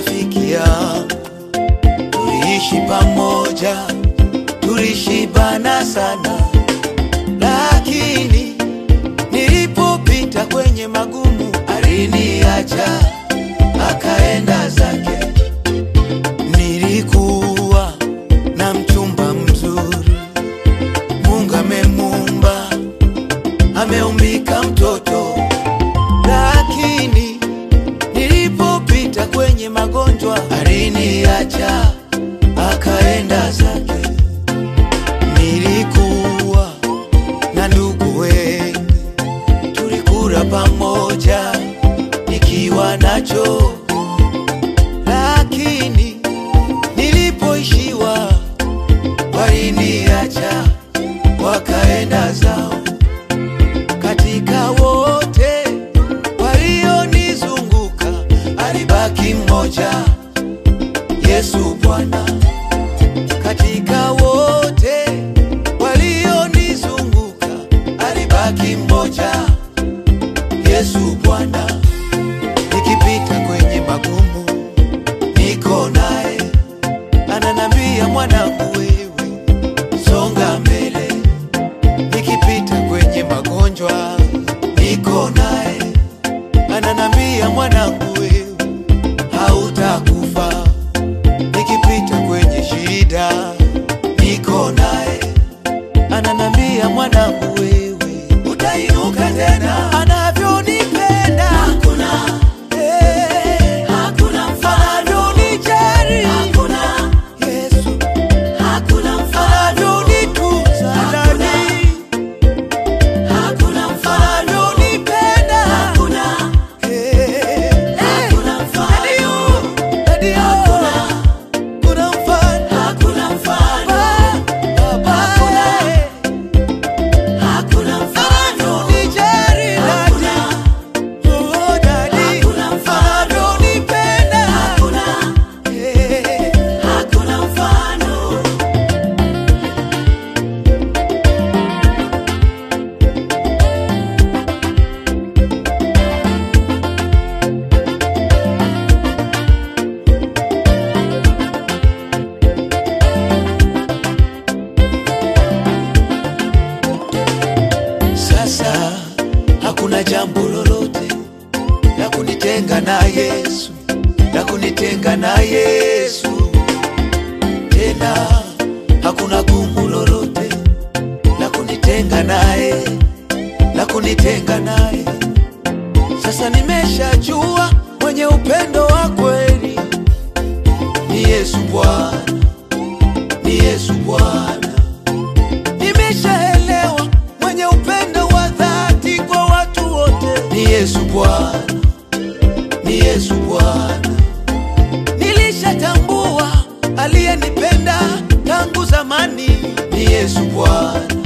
rafiki yangu, tuliishi pamoja, tulishibana sana, lakini nilipopita kwenye magumu aliniacha akaenda zake. Nilikuwa na mchumba mzuri, Mungu amemumba, ameumbika mtoto, lakini nilipopita kwenye magonjwa aliniacha akaenda zake. Nilikuwa na ndugu wengi, tulikula pamoja nikiwa nacho, lakini nilipoishiwa waliniacha wakaenda zao. Katika wote walionizunguka alibaki mmoja, Yesu Bwana. Katika wote walionizunguka alibaki mmoja, Yesu Bwana. Nikipita kwenye magumu niko naye, ananambia mwanangu, wewe songa mbele. Nikipita kwenye magonjwa niko naye, ananambia mwanangu, wewe hautakufa. Nikipita kwenye shida niko naye, ananambia mwanangu, wewe utainuka tena. Anavyonipenda Hakuna, eh, hakuna mfano, anavyonijali hakuna, Yesu, hakuna mfano, anavyonitunza Hakuna. ndani, hakuna mfano, anavyonipenda hakuna, eh, hakuna mfano, Daddy, oh, hakuna, kuna mfano hakuna mfano, Baba, eh, hakuna mfano, anavyonijali hakuna, Daddy, oh, Daddy, Hakuna mfano. anavyonipenda hakuna, eh, hakuna mfano. Sasa hakuna jambo lolote la kunitenga na Yesu, la kunitenga na Yesu. Tena hakuna gumu lolote la kunitenga naye, la kunitenga naye. Sasa nimeshajua mwenye upendo wa kweli ni Yesu Bwana, ni Yesu Bwana. Nimeshaelewa mwenye upendo wa dhati kwa watu wote ni Yesu Bwana, ni Yesu Bwana. Nilishatambua aliyenipenda tangu zamani ni Yesu Bwana,